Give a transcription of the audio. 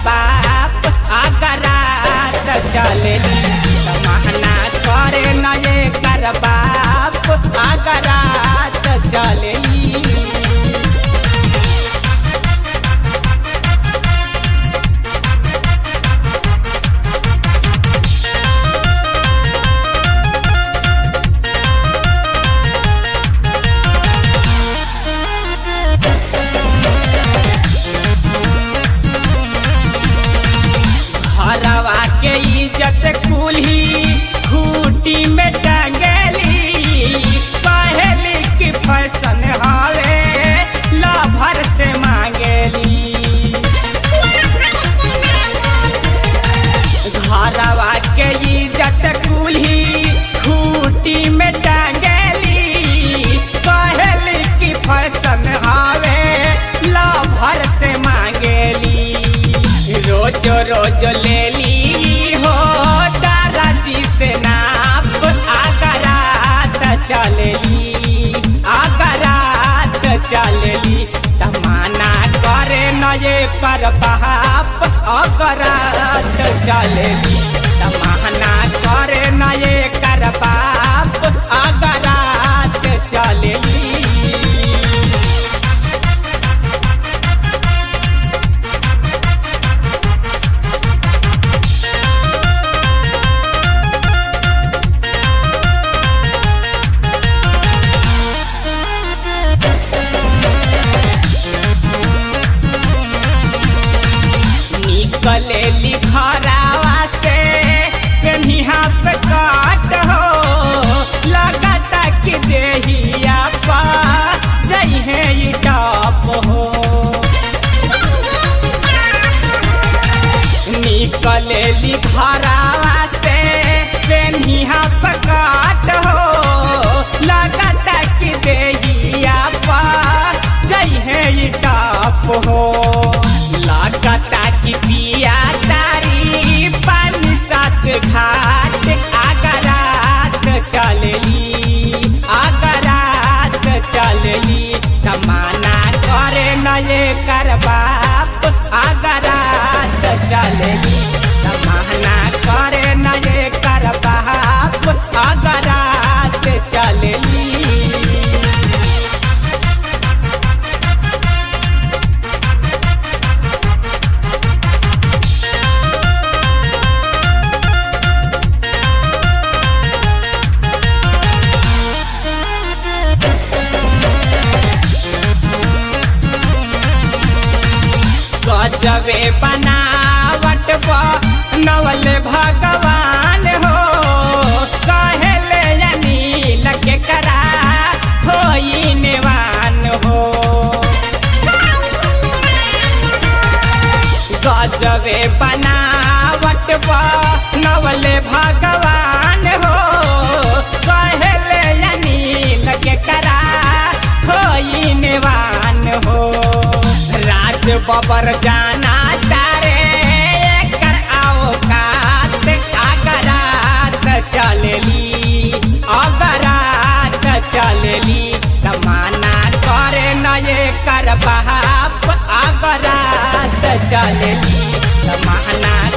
बाप अगरात चलेली तमहना करे न ये कर बाप अगरात चलेली हरवा के इज्जत कुल्ही खूटी में टंगली पहली की फैशन हवे लभर से मांगेली घरवा के इज्जत कुल्ही खूटी में टंगली पहली की फैशन हवे लभर से मांगेली रोज रोज ले ली हो दाराजी से नाप आगरात चलेली आगरात चलेली तमाना करे न ये कर बाप अगरात चलेली तमाना करे न ये कर बाप अगरात चलेली निकले लिखरावा से कन्हिया पे काट हो लगाता कि देहिया पा जइहे ई टॉप हो निकले लिखरावा से कन्हिया पे काट हो लगाता कि देहिया पा जइहे ई टॉप हो लागता कि पिया तारी पानी साथ घाट आगरात चलेली आगरात चलेली तमाना करे न ये कर बाप आगरात चलेली तमाना करे न ये कर बाप आगरात चलेली गजबे बनावट नवल भगवान हो कहले अनिल के करा होई निवान हो गजबे बनावट नवल भगवान हो कहले अनिल के करा होई निवान हो राज बबर जाना तारे कर आओ कात अगरात चलेली अगरात चलेली तमाना करे न ये कर बाप अगरात चलेली तमाना